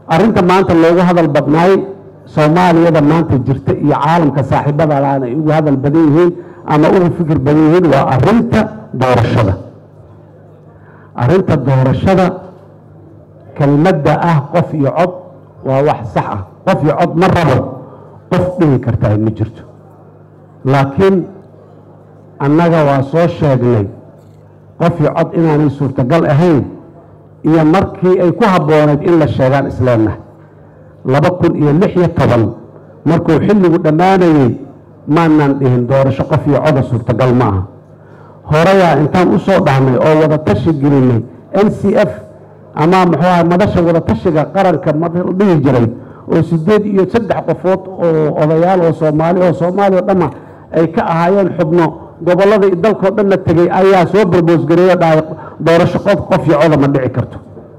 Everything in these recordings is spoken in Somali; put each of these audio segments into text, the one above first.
arrinta maanta loogu hadal badnaay soomaaliyada maanta jirta iyo caalamka saaxiibadaan ay ugu hadal badan yihiin ama ugu fikir badan yihiin waa arrinta doorashada arrinta doorashada kelmadda ah qof iyo cod waa wax sax ah qof iyo cod ma rabo qof dhihi kartaa ma jirto laakiin annaga waa soo sheegnay qof iyo cod inaanay suurtagal ahayn iyo markii ay ku habboonayd in la sheegaan isleenahay laba kun iyo lix iyo toban markuu xilligu dhammaanayey maanaan dhihin doorasho qof iyo coda suurtagal ma aha horeyaa intaan u soo dhahnay oo wada tashi gelinay n c f ama muxuu aha madasha wada tashiga qaranka ma dhihi jiray oo sideed iyo saddex qofood oo odayaal oo soomaali oo soomaaliya o dhamma ay ka ahaayeen xubno gobollada dalkao dhanna tegey ayaa soo barboosgareeyo dhahay doorasho qof qof iyo coda ma dhici karto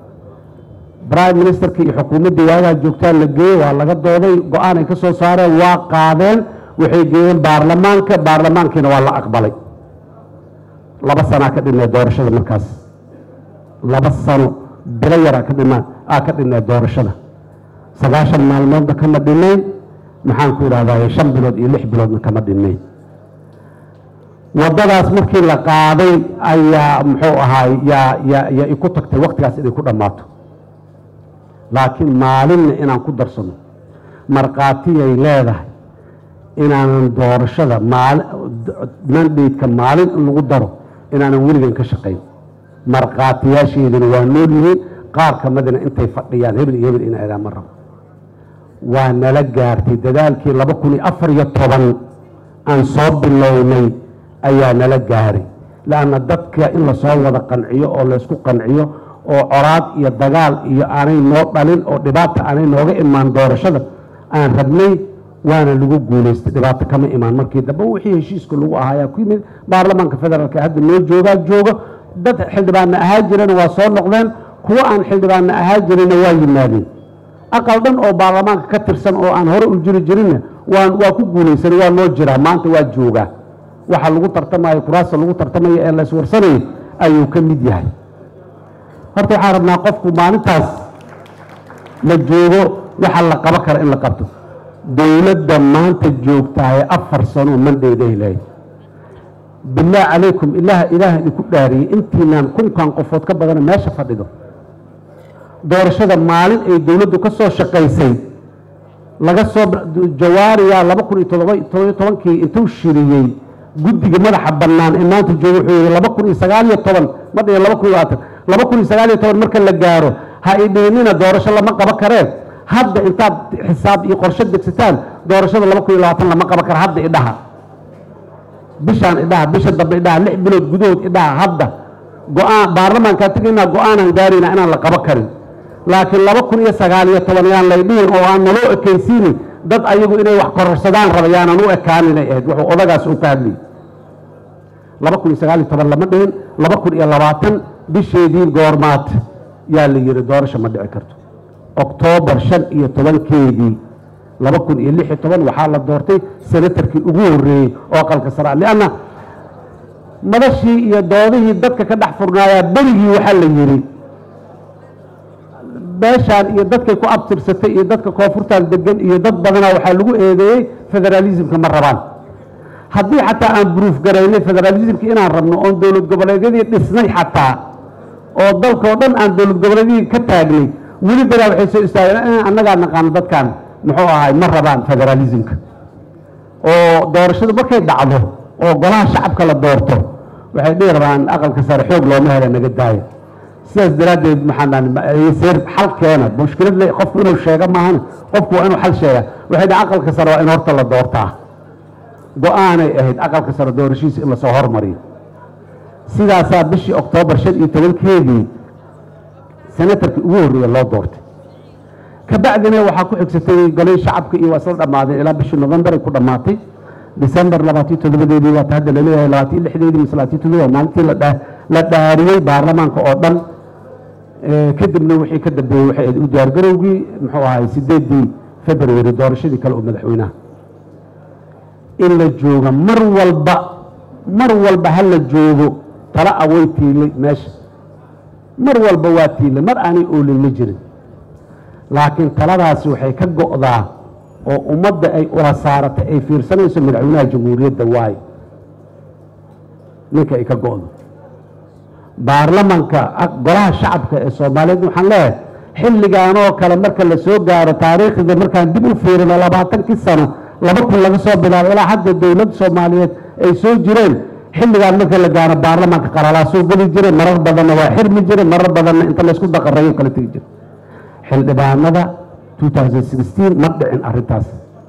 prime ministerka iyo xukuumaddii waagaha joogtaan la geeyey waa laga dooday go-aan ay ka soo saareen waa qaadeen waxay geeyeen baarlamaanka baarlamaankiina waa la aqbalay laba sanaa ka dhinay doorashada markaas laba sano bilo yaraa ka dhima aa ka dhinay doorashada sagaashan maalmoodna kama dhinayn maxaan ku idhahdaa shan bilood iyo lix biloodna kama dhinayn waddadaas markii la qaaday ayaa muxuu ahaay yaa yaa yaa iku tagtay waktigaas inay ku dhammaato laakiin maalinna inaan ku darsano markhaatiyay leedahay inaanan doorashada maali mandhaydka maalin in lagu daro inaanan weligan ka shaqayn markhaatiyaasheeduna waa nool yihiin qaar ka midna intay fadhiyaan hebel iyo hebel ina idaan ma rabo waa nala gaartay dadaalkii laba kun iyo afar iyo toban aan soo bilownay ayaa nala gaaray leanna dadka in lasoo wada qanciyo oo laysku qanciyo oo coraad iyo dagaal iyo aanay noo dhalin oo dhibaata aanay nooga imaan doorashada aan rabnay waana lagu guulaystay dhibaato kama imaan markii dambe wixii heshiiska lagu ahaayaa ku yimid baarlamaanka federaalka hadda noo joogaa jooga dad xildhibaanna ahaa jirana waa soo noqdeen kuwo aan xildhibaanna ahaa jirina waa yimaadeen aqal dhan oo baarlamaanka ka tirsan oo aan hore u jiri jirinna waan waa ku guulaysanay waa noo jiraa maanta waa joogaa waxa lagu tartamayo kuraasta lagu tartamayo ee la iswarsanayo ayuu ka mid yahay horta waxaan rabnaa qofku maalintaas la joogo waxa la qabo kara in la qabto dowladda maanta joogtahay afar sano mandhayday lehay bilaah calaykum ilaah ilaah idinku dhaariyey intiinaan kunkan qofood ka badana meesha fadhido doorashada maalin ay dowladdu ka soo shaqaysay laga soo jawaariya laba kun iyo todoba todobiyo tobankii intuu shiriyey guddiga madaxa bannaan ee maanta jooga wuxuu yihi laba kun iyo sagaal iyo toban ma dhihin laba kun iyo labaatan laba kun iyo sagaal iyo toban marka la gaaro ha idhiinina doorasho lama qabo kareen hadda intaad xisaab iyo qorshe degsataan doorashada laba kun iyo labaatan lama qabo kara hadda idhaha bishaan idhaha bisha dambe idhaha lix bilood gudahood idhaha hadda go-aan baarlamaankaa tegaynaa go-aanaan gaaraynaa inaan la qabo karin laakiin laba kun iyo sagaal iyo toban yaan laydhihin oo aan naloo ekaysiinin dad ayagu inay wax kororsadaan raba yaanan u ekaaninay ahayd wuxuu odagaas u ka hadlayay laba kun iyo sagaal iyo toban lama dhihin laba kun iyo labaatan bisheedii goormaad yaa la yidhi doorasho ma dhici karto oktoobar shan iyo tobankeedii laba kun iyo lix iyo toban waxaa la doortay senatarkii ugu horreeyey oo aqalka sare lianna madashii iyo doodihii dadka ka dhex furnaayaa berigii waxaa la yidhi beeshaan iyo dadkay ku abtirsatay iyo dadka koonfurtaan degan iyo dad badanaa waxaa lagu eedeeyey federaalismka ma rabaan haddii xataa aan buruuf garaynay federaalismka inaan rabno oon dowlad goboleedyadii dhisnay xataa oo dalkao dhan aan dowlad goboleedyadii ka taagnay weli daraa waxay soo istaageen annagaa naqaano dadkan muxuu ahay ma rabaan federaalismka oo doorashadu markay dhacdo oo golaha shacabka la doorto waxay dhihi rabaan aqalka sare xoog looma hela naga daaya sidaas daraaddeed maxaaseer xal keena mushkilad le qofku inuu sheego maahan qofku waa inuu xal sheega waxay dhaha aqalka sare waa in horta la doortaa go-aanay ahayd aqalka sare doorashiisa in lasoo hormariyo sidaasaa bishii oktoobar shan iyo tobankeedii senatarkii ugu horreeya loo doortay kabacdina waxaa ku xigsatay golay shacabka iyo waa isla dhammaadeen ilaa bishii november ay ku dhammaatay december labaatiyo toddobadeedii waata hadda laleeyahay labaatiyo lixdeedii mise labaatiyo toddoba maalintii la dhaariyey baarlamaanka oo dhan kadibna wixii ka dambeeyey waxay ahayd u diyaargarowgii muxuu ahay sideedii february doorashadii kale oo madaxweynaha in la jooga mar walba mar walba ha la joogo tala a way tiilay meesha mar walba waa tiilay mar aanay oolin ma jirin laakiin taladaasi waxay ka go'daa oo ummadda ay ula saaratay ay fiirsanayso madaxweynaha jamhuuriyadda waayo ninka ay ka go'do baarlamanka golaha shacabka ee soomaaliyeed waxaan leeyahay xilligan oo kale marka la soo gaaro taariikhda markaan dib u fiirino labaatankii sano laba kun laga soo bilaabo ilaa hadda dowladda soomaaliyeed ay soo jireen xilligaan marka la gaaro baarlamanka qalalaasuu geli jiray marar badanna waa xirmi jiray marar badanna inta laysku daqarayo kala tegi jiray xildhibaanada ma dhicin arintaas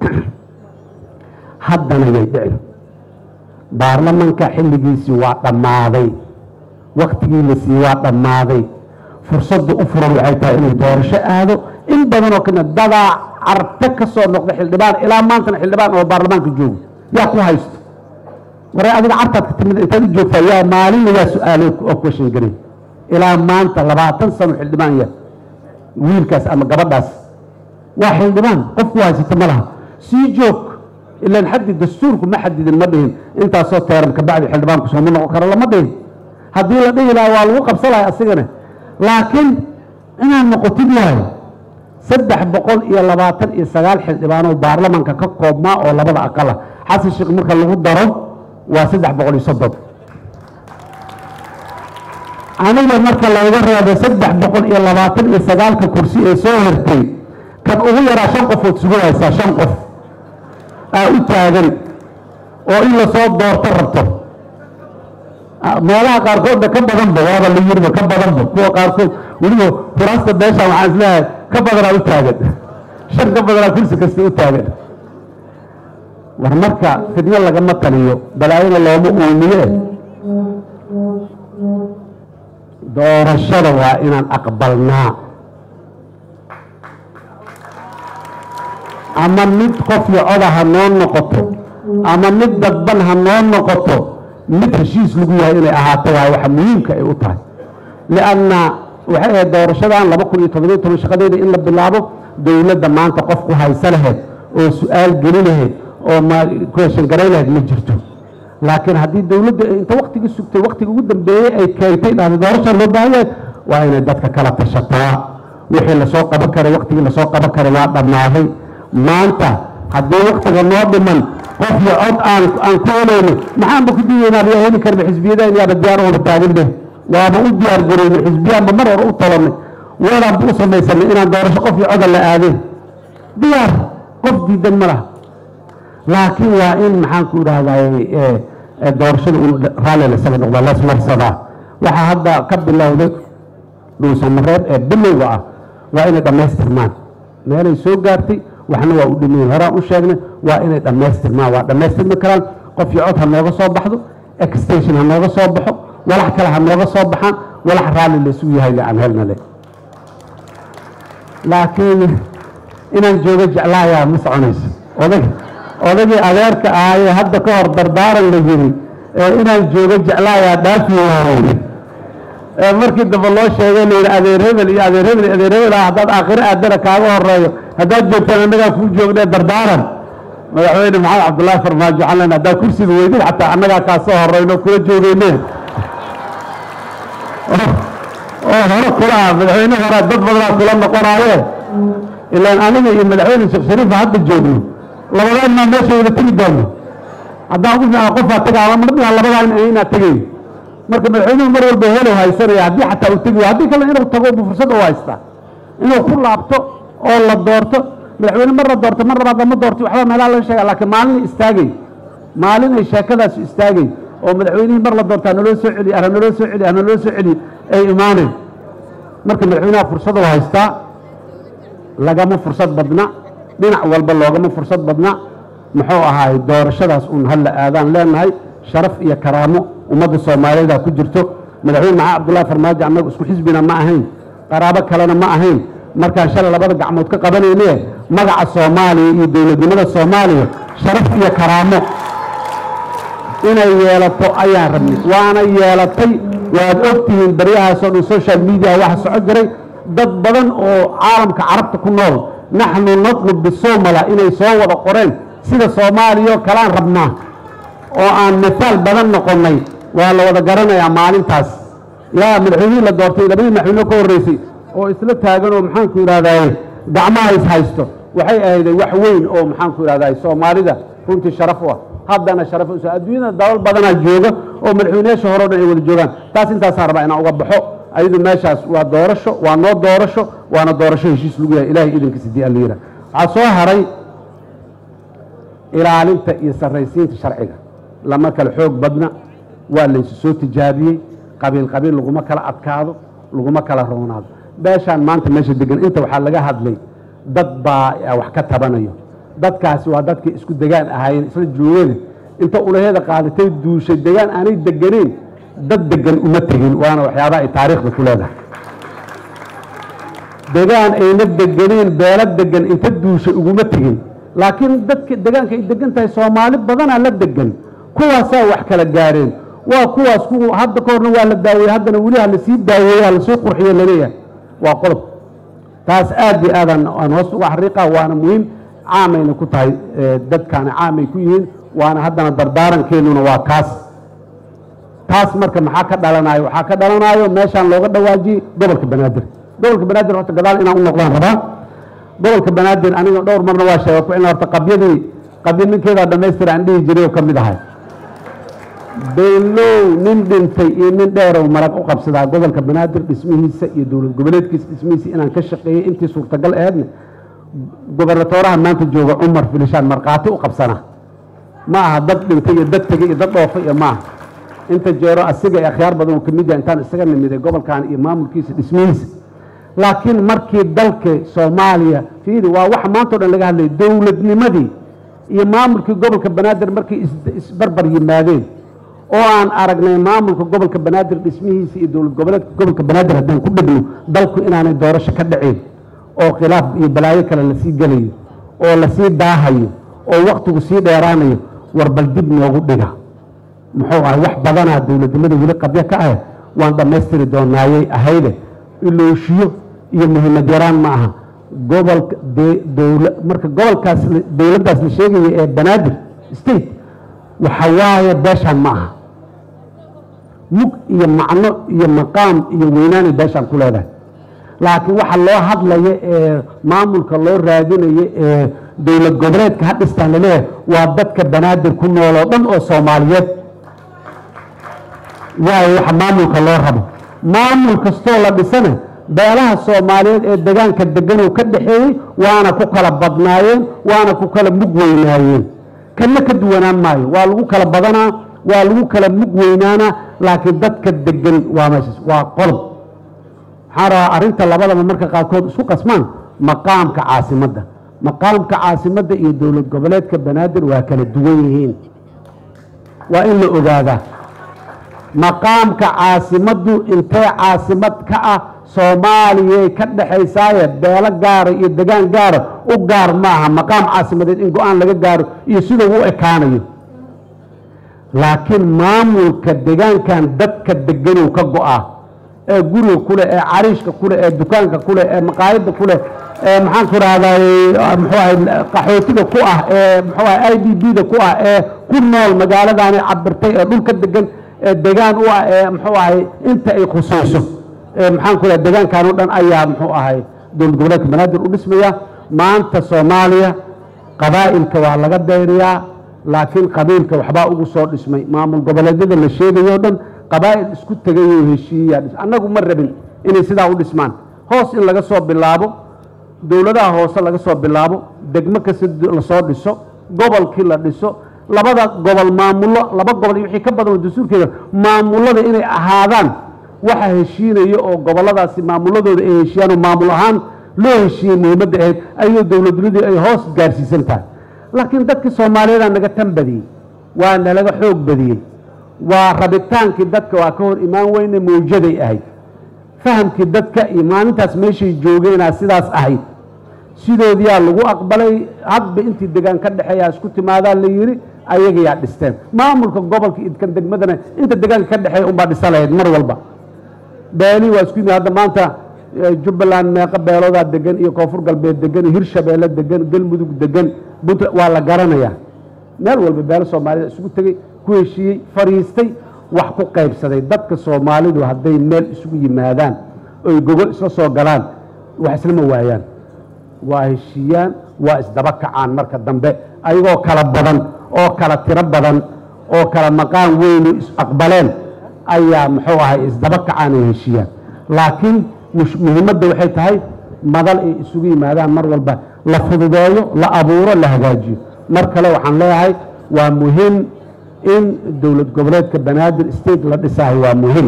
haddana yay dhicin baarlamanka xilligiisii waa dhammaaday waktigii la siiyey waa dhammaaday fursadda u furan waxay tahay inuu doorasho aado in badan oo kamid dadaa carte ka soo noqda xildhibaan ilaa maantana xildhibaan oo baarlamaanka joogo yaa ku haysto waree adiga cartaad ka timid intaad u joogtaa yaa maalinna yaa su-aalay oo question garay ilaa maanta labaatan sano xildhibaan ya wiilkaas ama gabadhaas waa xildhibaan qofku haysata ma laha sii joog ilaan xaddi dastuurku ma xadidin ma dhihin intaasoo teeran kabacdi xildhibaanku sooma noqon karo lama dhihin haddii la dhihi lahaa waa lagu qabsanaya asigana laakiin inaad noqotid waayo saddex boqol iyo labaatan iyo sagaal xildhibaanoo baarlamanka ka koobmaa oo labada aqala xasan sheekh marka lagu daro waa saddex boqol iyo soddon aniga marka layga reebo saddex boqol iyo labaatan iyo sagaalka kursi ee soo hirtay kan ugu yaraa shan qofood sugahaysaa shan qof aa u taagan oo in lasoo doorto rabto meelaha qaarkoodna ka badanba waaba la yiriba ka badanba kuwa qaarkood weliba kuraasta beesha waxaan isleeyahay ka badanaa u taagan shan ka badanaa kursi kasta u taagan war marka fidno lagama taliyo balaayana looma uumiye doorashada waa inaan aqbalnaa ama mid qof iyo coda ha noo noqoto ama mid dadban ha noo noqoto mid heshiis lagu yahay inay ahaato waayo waxa muhiimka ay u tahay lianna waxay ahayd doorashadan laba kun iyo toddobiyo toban shaqadeeda in la bilaabo dowladda maanta qof ku haysa lahayd oo su-aal geli lahayd oo ma question garay lahayd ma jirto laakiin haddii dowladda inta waktigii sugtay waktiga ugu dambeeyey ay keentay dhahday doorasha loo baahan yahay waa inay dadka kala tashataa wixii lasoo qaban karay waktigii lasoo qaban karay waa dhammaaday maanta haddii waktiga noo dhiman qof iyo cod aan aan ku helayno maxaanba ku diidaynaa yaa heli karna xisbiyadayn yaaba diyaar ooba taagan be waaba u diyaar garowna xisbiyaanba mar hore u tabanay weelaanba u samaysanay inaan doorasho qof iyo coda la aadeen diyaar qof diidan ma laha laakiin waa in maxaan ku idhahday doorashada un raalli lasaga noqda lasmarsadaa waxaa hadda ka bilowday dhuusamareeb ee bilowga ah waa inay dhammaystirmaan meelay soo gaartay waxna waa u dhimayn horaan u sheegnay waa inay dhammaystirmaan waa dhammaystirmi karaan qof iyo cod ha nooga soo baxdo extension ha nooga soo baxo walax kale ha nooga soo baxaan walax raalli laysugu yahay le aan helna le laakiin inaan joogo jeclaayaa ma soconayso odag odagii adeerka ahaayee hadda ka hor dardaaran la yiri ee inaan joogo jeclaayaa dhaafi waayey ee markii dambe loo sheegay la yidhi adeer hebel iyo adeer hebel iyo adeer hebel ah haddaad aakhiro aadana kaaga horeeyo haddaad joogtaan annagaa kuu joognee dardaaran madaxweyne maxamed cabdullaahi farmaajo calan haddaa kursiga weydid xataa annagaa kaa soo horeyno kula joogeyne oo hore kula ah madaxweyne horaa dad badanaa kula noqonaaye ilaan aniga iyo madaxweyne sheekh shariifa hadda joogno labadaanmaa meesha wada tegi doono haddaan ugu fiican qofaa tagaa marbiha labadaa inaad tegayn marka madaxweynuhu mar walba helow haysanaya haddii xataa uu tegayo haddii kale inuu tago bu fursad u haystaa inuu ku laabto oo la doorto madaxweyne mar la doorto mar labaad lama doorto waxba meelaha laga sheega laakiin maalin istaagay maalin ay sheekadaas istaagay oo madaxweynihii mar la doorto hanaloo soo celiy hanaloo soo celiy hanaloo soo celiy ay imaaneen marka madaxweynaha fursad u haystaa lagama fursad badna dhinac walba loogama fursad badna muxuu ahaay doorashadaas uun halla aadaan leenahay sharaf iyo karaamo ummadda soomaaliyeeda ku jirto madaxweyne maxaa cabdullahi farmaajo annagu isku xisbina ma ahayn qaraabo kalena ma ahayn markaan shalay labada gacmood ka qabanayne magaca soomaaliya iyo dowladnimada soomaaliya sharaf iyo karaamo inay yeelato ayaan rabnay waana yeelatay waad ogtihiin baryahaasoo dhan social media waxa soco jiray dad badan oo caalamka carabta ku nool naxnu natlub bisomala inay soo wada qoreen sida soomaaliya oo kalaan rabnaa oo aan misaal badan noqonnay waa la wada garanayaa maalintaas yaa madaxweynihii la doortay labadii madaxweyne ka horreysay oo isla taagan oo maxaanku idhahdaye gacmaha is haysto waxay ahayday wax weyn oo maxaan ku ihahday soomaalida runtii sharaf u ah haddana sharaf us adduunyada dalal badanaa jooga oo madaxweyneyaasha hore o dhan ay wada joogaan taas intaasaan rabaa inaan uga baxo ayadu meeshaas waa doorasho waa noo doorasho waana doorasho heshiis lagu yahay ilahay idankiisa dii alla yihah waxaa soo haray ilaalinta iyo sarraysiinta sharciga lama kala xoog badna waa laysu soo tijaabiyey qabiil qabiil laguma kala adkaado laguma kala roonaado beeshaan maanta meesha degan inta waxaa laga hadlay dad baa wax ka tabanayo dadkaasi waa dadkii isku degaan ahaayeen isla joogada inta ulaheeda qaadatay duushay degaan aanay deganeyn dad degan uma tegin waana waxyaabaha ay taariikhda ku leedahay degaan ayna deganeen beelo degan inta duushay uguma tegin laakiin dadka degaanka ay degan tahay soomaali badanaa la degan kuwaasaa wax kala gaareen waa kuwaas ku hadda ka horna waa la daaweeye haddana weli ha lasii daaweeye ha lasoo qurxiyo laleeyahay waa qodob taas aad iyo aadaan aan hoos uga xariiqa waana muhiim caamayna ku tahay dadkaana caamay ku yihiin waana haddana dardaarankeennuna waa kaas taas marka maxaa ka dhalanayo waxaa ka dhalanayo meeshaan looga dhawaajiyey gobolka banaadir gobolka banaadir horta gadaal inaan u noqdaan rabaa gobolka banaadir aniga dhowr marna waa sheega ku cilna horta qabyadii qabya ninkeedaa dhammaystira aan dhihi jiray oo ka mid ahay beenlow nin dhintay iyo nin dheerow marag u qabsadaa gobolka banaadir dhismihiisa iyo dowlad goboleedkiisa dhismihiisa inaan ka shaqeeyey intii suurtagal aheedna gobernatooraha maanta jooga cumar filishaan markhaati u qabsana ma aha dad dhintay iyo dad tegey iyo dad dhoofay iyo maaha inta jeero asiga ee akhyaar badan oo kamid yaha intaan isaga nimiday gobolkan iyo maamulkiisa dhismihiisa laakiin markii dalka soomaaliya fiidi waa waxa maanta o dhan laga hadlayay dowladnimadii iyo maamulkii gobolka banaadir markay isbarbar yimaadeen oo aan aragnay maamulka gobolka banaadir dhismihiisa iyo dowlad goboleedka gobolka banaadir haddaan ku dhegno dalku inaanay doorasho ka dhaceen oo khilaaf iyo balaayo kale lasii gelayo oo lasii daahayo oo waktigu sii dheeraanayo war bal dib noogu dhiga muxuu ahay wax badanaa dowladnimada weli qabyo ka ah waan dhammaystiri doonaayay ahayde ilooshiyo iyo muhiimad yaraan ma aha gobolka dowla marka gobolkaas dowladdaas la sheegaya ee banaadir state waxa waaye beeshaan ma aha mug iyo macno iyo maqaam iyo weynaanay beeshaan ku leedahay laakiin waxa loo hadlaya ee maamulka loo raadinayo ee dowlad goboleedka ha dhistaan laleeyahay waa dadka banaadir ku nool oo dhan oo soomaaliyeed waayo waxa maamulka loo rabo maamul kastoo la dhisana beelaha soomaaliyeed ee degaanka deganoo ka dhaxeeyey waana ku kala badnaayeen waana ku kala mug weynaayeen kanna ka duwanaan maayo waa lagu kala badanaa waa lagu kala mug weynaanaa laakiin dadka degan waa meeshaas waa qolob waxaan rabaa arrinta labadaba marka qaarkood isku qasmaan maqaamka caasimadda maqaamka caasimadda iyo dowlad goboleedka banaadir waa kala duwan yihiin waa in la ogaadaa maqaamka caasimaddu intee caasimad ka ah soomaaliyay ka dhexaysaaye beelo gaara iyo degaan gaara u gaar maaha maqaam caasimadeed in go-aan laga gaaro iyo siduu u ekaanayo laakiin maamulka degaankan dadka deganow ka go-a ee guriga kuleh ee cariishka kuleh ee dukaanka kuleh ee maqaayadda kuleh ee maxaan ku rahday muxuu ahay qaxootiga ku ah ee muxuu ahay i d b da ku ah ee ku nool magaaladaani cabirtay ee dhulka degan ee degaan u ah ee muxuu ahay inta ay khusayso maxaan ku lehay degaankan o dhan ayaa muxuu ahay dowlad goboleedka banaadir u dhismaya maanta soomaaliya qabaa'ilka waa laga dayriyaa laakiin qabiilka waxbaa ugu soo dhismay maamul goboleedyada la sheegayo o dhan qabaa'il isku tegayoo heshiiyaa annagu ma rabin inay sidaa u dhismaan hoos in laga soo bilaabo dowladaha hoose laga soo bilaabo degmo kasta lasoo dhiso gobolkii la dhiso labada gobol maamullo laba gobol iyo wixii ka badan oo dastuurkeeda maamullada inay ahaadaan waxa heshiinaya oo gobolladaasi maamulladooda ay heshiiyaan oo maamul ahaan loo heshiiyey muhiimadda ahayd ayuu dowladnimadii ay hoos gaarsiisan tahay laakiin dadkii soomaaliyeeda naga tan badiyey waa nalaga xoog badiyey waa rabitaankii dadka waa ka hor imaan weyne mawjaday ahayd fahamkii dadka iyo maalintaas meeshay joogeenaa sidaas ahayd sidoodiyaa lagu aqbalay hadba intii degaan ka dhexeeyaa isku timaadaa la yidhi ayagayaa dhisteen maamulka gobolka idkan degmadana inta degaanka ka dhexeeya unbaa dhisa lahayd mar walba beelii waa isku yimid hadda maanta jubbaland meeqo beeloodaa degan iyo koonfur galbeed degan iyo hirshabeelle degan galmudug degan puntland waa la garanayaa meel walba beelo soomaalida isugu tegey ku heshiiyey fadhiistay wax ku qaybsaday dadka soomaalidu hadday meel isugu yimaadaan oy gogol isla soo galaan wax islama waayaan waa heshiiyaan waa isdaba kacaan marka dambe ayagoo kala badan oo kala tiro badan oo kala maqaan weynu is-aqbaleen ayaa muxuu ahay isdaba kacaan ay heshiiyaan laakiin muhiimadda waxay tahay madal ay isugu yimaadaan mar walba la fududeeyo la abuuro la hagaajiyo mar kale waxaan leeyahay waa muhiim in dowlad goboleedka banaadir state la dhisahay waa muhiim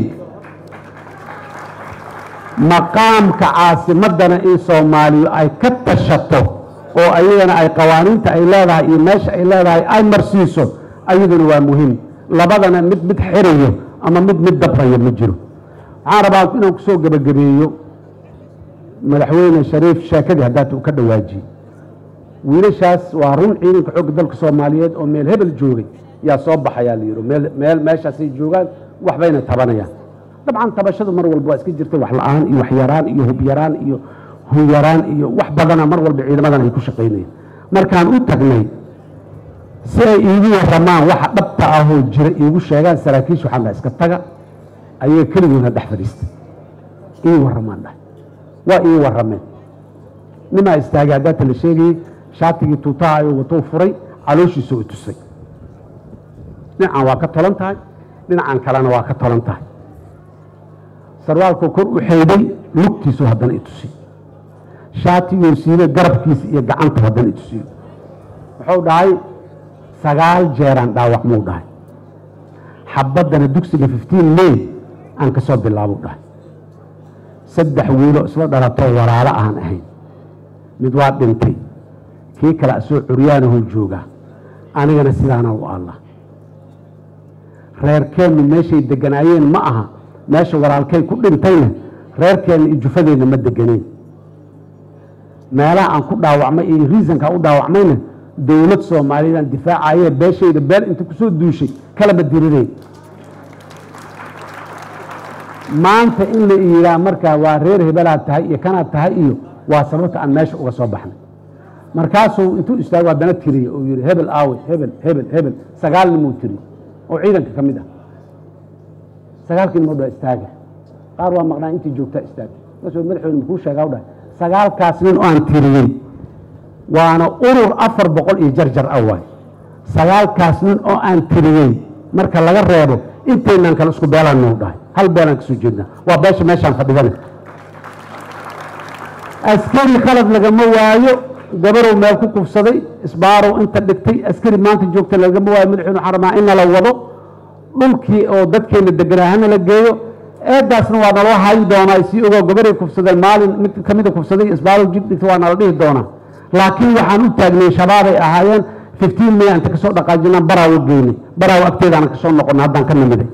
maqaamka caasimadana in soomaaliya ay ka tashato oo ayadana ay qawaaniinta ay leedahay iyo meesha ay leedahay ay marsiiso ayaduna waa muhiim labadana mid mid xirayo ama mid mid dabrayo ma jiro waxaan rabaa inaan kusoo gebagabeeyo madaxweyne shariif sheekadii haddaata uu ka dhawaajiyey wiilashaas waa run ciidanka xoogga dalka soomaaliyeed oo meel hebel joogay yaa soo baxayaa la yidhi meel meel meeshaasay joogaan waxbayna tabanayaan dabcan tabashadu mar walba waa iska jirta wax la-aan iyo wax yaraan iyo hub yaraan iyo huyaraan iyo wax badana mar walba ciidamadan ay ku shaqaynayaan markaan u tagnay si ay iigu waramaan waxa dhabta ahoo jira iigu sheegaan saraakiisha waxaan dhaha iska taga ayaga keligoona dhex fadhiistay ii waramaan dhahay waa ii warameen nimaa istaagay haddaata la sheegayey shaatigii tuutaha ayuu watou furay calooshiisa u tusay dhinacan waa ka tolan tahay dhinacan kalena waa ka tolan tahay sarwaalkuu kor u xeydhay lugtiisu haddana i tusiy shaatiguu siibay garabkiisa iyo gacanta haddana i tusiyo wuxuu dhahay sagaal jeeraan dhaawac muu dhahay xabaddana dugsiga fiftiin may aan ka soo bilaabuu dhahay saddex wiilo isla dhalatoo walaalo aan ahayn mid waa dhintay kii kale asoo curyaanahuu joogaa anigana sidaana u allah reerkeennu meeshay deganaayeen ma aha meesha walaalkay ku dhintayna reerkeenna iyo jufadeenna ma deganeen meelaha aan ku dhaawacmay iyo riisankaa u dhaawacmayna dowlad soomaaliyeedaan difaacayee beeshayda beel inta kusoo duushay kalama dirireen maanta in la iiraa markaa waa reer hebelaad tahay iyo kanaad tahay iyo waa sababta aan meesha uga soo baxnay markaasuu intuu istaago haddana tiriye uu yidhi hebel aawe hebel hebel hebel sagaal nimuu tiriye oo ciidanka ka mid ah sagaalkii nimoo dha istaaga qaar waa maqnaa intii joogtaa istaaga markaasuu madaxweyne makuu sheegaa u dhahay sagaalkaas nin oo aan tiriyey waana urur afar boqol iyo jarjar ah waay sagaalkaas nin oo aan tiriyey marka laga reebo intaynaan kale isku beelaan nuu dhahay hal beelaan kasoo jeednaa waa beesha meeshaan fadhigana askari khalad lagama waayo gabarow meel ku kufsaday isbaarow inta dhigtay askari maanta joogta lagama waayo madaxweyne waxaan rabaa in nala wado dhulkii oo dadkeenna deganaa hana la geeyo eedaasna waa naloo hayi doonaa sii ogoo gabaray kufsadeen maalin mid ka mida kufsaday isbaarow jib dhigta waa nala dhihi doonaa laakiin waxaan u taagnay shabaabay ahaayeen fiftiin may inta kasoo dhaqaajinaan baraawo geynay baraawo agteedaana kasoo noqona haddaan ka nimiday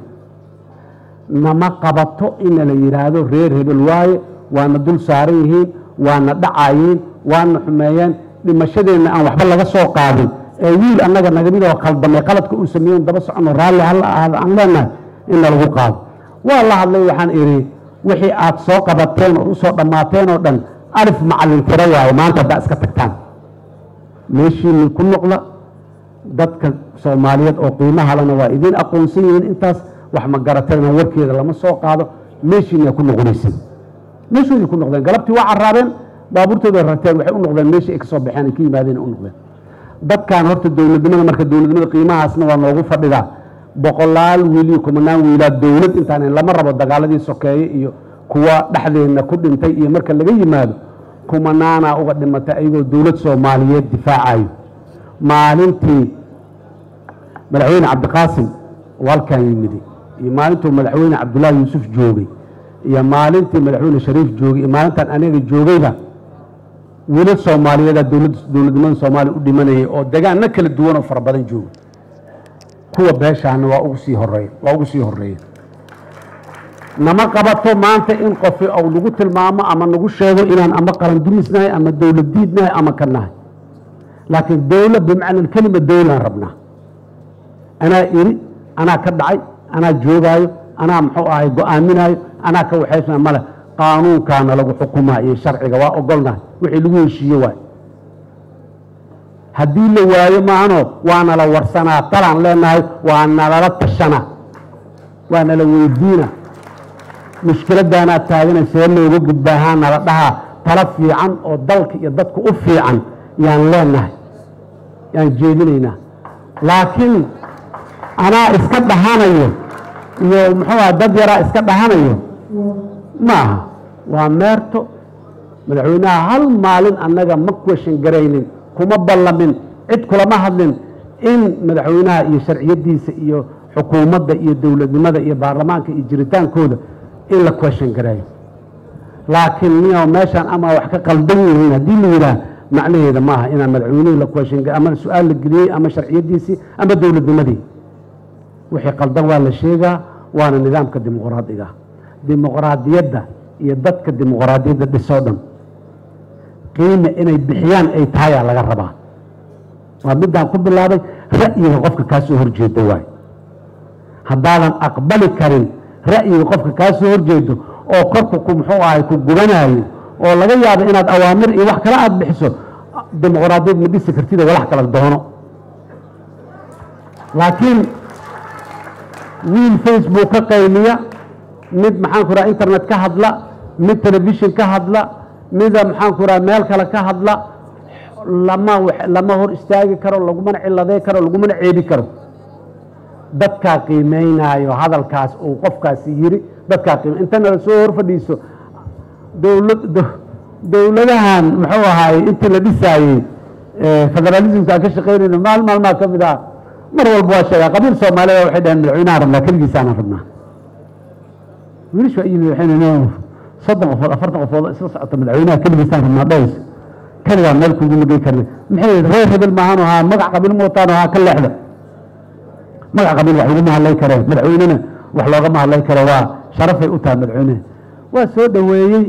nama qabato ina la yidhaahdo reer hebel waaye waana dul saaran yihiin waana dhacayeen waana xumeeyeen dhimashadeenna aan waxba laga soo qaadin ee wiil annaga nagamidoo khaldamay qaladka uu sameeyen daba socono raalli halla ahaada aan leenahay inna lagu qaado waa la hadlay waxaan idhi wixii aad soo qabateen oo usoo dhammaateen oo dhan alif macallin tiro waaye maanta haddaa iska tagtaan meeshiinni ku noqda dadka soomaaliyeed oo qiimaha lana waa idiin aqoonsan yihiin intaas wax ma garatayna warkeeda lama soo qaado meeshiina ku noqonaysin meeshooday ku noqdeen galabtii waa caraabeen baabuurtooda rarteen waxay u noqdeen meeshii ay ka soo baxeen ay ka yimaadeen u noqdeen dadkan horta dowladnimada marka dowladnimada qiimahaasna waa noogu fadhidaa boqolaal wiil iyo kumanaan wiilaa dowlad intaan lama rabo dagaaladii sokeeye iyo kuwa dhexdeenna ku dhintay iyo marka laga yimaado kumanaanaa uga dhimatay ayagoo dowlad soomaaliyeed difaacayo maalintii madaxweyne cabdiqaasim walkan yimidi iyo maalintuu madaxweyne cabdullaahi yuusuf joogay iyo maalintii madaxweyne shariif joogay iyo maalintan aniga joogayba wiilal soomaaliyeeda dowladnimada soomaaliya u dhimanayay oo degaanno kala duwan oo fara badan jooga kuwa beeshaana waa ugu sii horeeya waa ugu sii horeeya nama qabato maanta in qofi ou nagu tilmaamo ama nagu sheego inaan ama qaran dumisnahay ama dowlad diidnahay ama ka nahay laakiin dowla bimacna kelima dowlaan rabnaa anaa iri anaa ka dhacay anaa joogaayo anaa muxuu ahay go-aaminaayo anaa ka waxaysna male qaanuunkaana lagu xukumaa iyo sharciga waa ogolnahay wixii lagu heshiiye waay haddii la waayo maahano waa nala warsanaa talaan leenahay waa nalala tashana waa nala weydiina mushkiladaanaa taagana see looga gudbaahaa nala dhahaa talo fiican oo dalka iyo dadka u fiican yaan leenahay yaan jeedinaynaa laakiin anaa iska dhahanayo iyo muxuu aha dad yaraa iska dhahanayo ma aha waa meerto madaxweynaha hal maalin annaga ma question garaynin kuma ballamin cid kulama hadlin in madaxweynaha iyo sharciyadiisa iyo xukuumadda iyo dowladnimada iyo baarlamaanka iyo jiritaankooda in la question gareeyo laakiin miya meeshaan ama wax ka qaldan yihiin haddii la yidhaah macnaheeda maaha inaan madaxweynihii la question ama su-aal la geliyey ama sharciyadiisii ama dowladnimadii wixii qaldan waa la sheegaa waana nidaamka dimuqraadiga dimuqraadiyadda iyo dadka dimuqraadiyadda dhisoo dhan qiime inay bixiyaan ay tahayaa laga rabaa waa midaan ku bilaabay ra'yiga qofka kaa soo horjeeda waay haddaadan aqbali karin ra'yiga qofka kaa soo horjeedo oo korku ku muxuu ahay ku gubanayo oo laga yaabo inaad awaamir iyo wax kale aada bixiso dimuqraadiyad ma dhisi kartida walax kala doono laakiin wiil facebook ka qayliya mid maxaan ku raha internet ka hadla mid telefishon ka hadla mida maxaan ku raha meel kale ka hadla lama lama hor istaagi karo lagumana ciladay karo lagumana ceebi karo dadkaa qiimeynaayo hadalkaas uu qofkaasi yiri dadkaa qiime intana la soo hor fadhiiso dowlad dowladahan muxuu ahaaye intii la dhisaayey federalismka aan ka shaqaynayno maal maalmaa ka mid ah mar walba waa sheegaa qabiil soomaalida waxay dhaheen madaxweynahan rabnaa keligiisaanan rabnaa wiilish waa yimid waxayna soddon qofood afartan qofood isla socota madaxweynaha keligiisaan rabnaa dhays keligaa meel kuguma gey karne maxay yihi reer hebel maahan ahaa magac qabiil mootaan ahaa ka leexda magac qabiil wax laguma hadlay kareen madaxweynena wax loogama hadlay karo waa sharafay u tahay madaxweyneha waa soo dhoweeyey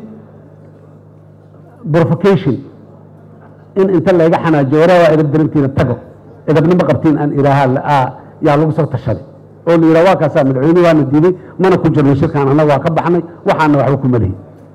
provocation in inta layga xanaajiyo waraa waa edab darantiina tago edabnimo qabtiin aan ilaahaa yaa lagu soo tashaday oo la yidhaha waa kaasaa madaxweyne waana diiday mana ku jirno shirkaan annaga waa ka baxnay waxaana waxba kuma lihin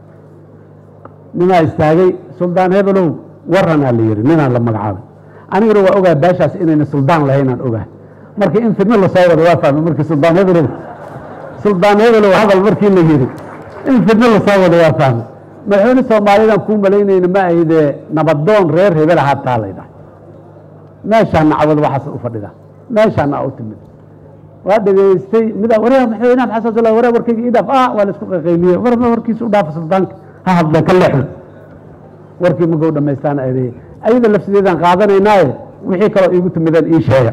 nimaa istaagay suldaan hebelow waranaa la yidhi ninaan la magacaabay aniguna waa ogaa baashaas inayna suldaan lahaynaan ogaa marka in fidno lasoo wado waa fahmay markii suldaan hebelow suldaan hebelow hadal markii la yidhi in fidno lasoo wado waa fahmay madaxweyne soomaalidan kuu malaynayna ma ahidee nabadoon reer hebel ahaa taa laydhahay meeshaana cawad waxaas u fadhida meeshaana u timid waa dhegaystay mida wareer madaxweynaha maxaa soo wareer warkayga ii dhaaf ah waa la isku qaqayliye war warkiisa u dhaafa suldaanka ha hadla ka leexda warkii magow dhamaystaan eedeeye ayada lafsideedaan qaadanaynaaye wixii kaloo iigu timideen ii sheega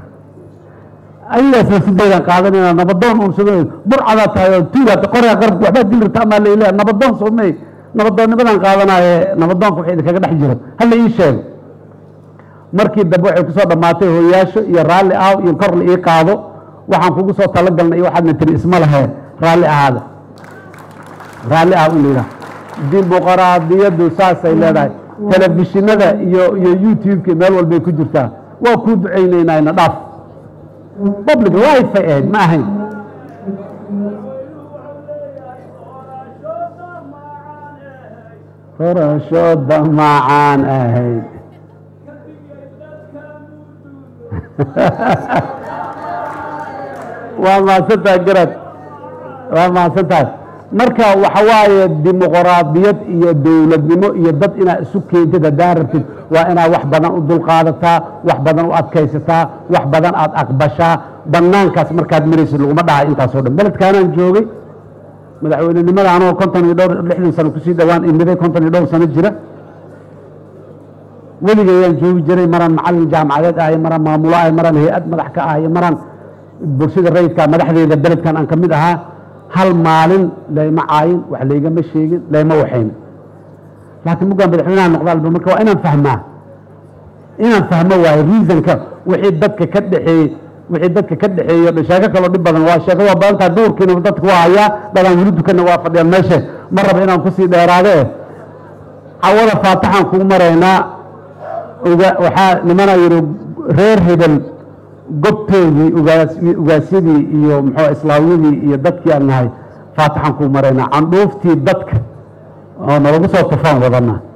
ayadaas lafsideedaan qaadanaynaa nabadoon uun sugay burcadaa tahay oo tuugaata qoraa qarabka waxbaa dil rabta amaa leilaa nabadoon soomey nabadoonnimadan qaadanaaye nabadoonka waxa idinkaga dhex jiro hala ii sheego markii dambe waxay ku soo dhammaatay hooyaasho iyo raalli aaw iyo kor la ii qaado waxaan kugu soo talagalnay iyo waxaadna tiri isma lahee raalli ahaada raalli aaw in la yidhaha dimuqraadiyaddu saasay leedahay telefishinada iyo iyo youtube-ka meel walbay ku jirtaa waa kuu ducaynaynayna dhaaf public life ay ahayd ma ahayn horashooda macaan ahayd waa mahadsantahay garad waa mahadsantahay marka waxa waaye dimuqraadiyad iyo dowladnimo iyo dad inaad isu keentid haddaa rabtid waa inaad wax badan u dulqaadataa wax badan u adkaysataa wax badan aad aqbashaa banaankaas markaad maraysid laguma dhahay intaasoo dhan beledkaanaan joogay madaxweynenimada anoo konton iyo dhowr lixdan sano kusii dhowaan imiday konton iyo dhowr sano jira weligayaan joogi jiray maraan macalin jaamacadeed ahay maraan maamulo ahay maraan hay-ad madax ka ahay maraan bulshada rayidka madaxdeeda beledkan aan ka mid ahaa hal maalin layma caayin wax laygama sheegin layma waxaynin laakiin muggaan madaxweynaha noqda alba marka waa inaan fahmaa inaan fahmo waayo reasonka wixii dadka ka dhexeeyey wixii dadka ka dhexeeyo sheeko kaloo dhib badan waa sheeko waa badan tahay duurkiina dadka waa hayaa dadaan weli dukanna waa fadhiyaan meesha ma raba inaan kusii dheeraade cawada faataxaan kugu maraynaa waxaa nimana yidhi reer hebel gobtoodii ugaasyadii iyo muxuu islaamyadii iyo dadkii aan nahay faataxaan kugu maraynaa candhuuftii dadka oo nalagu soo tufaan wadana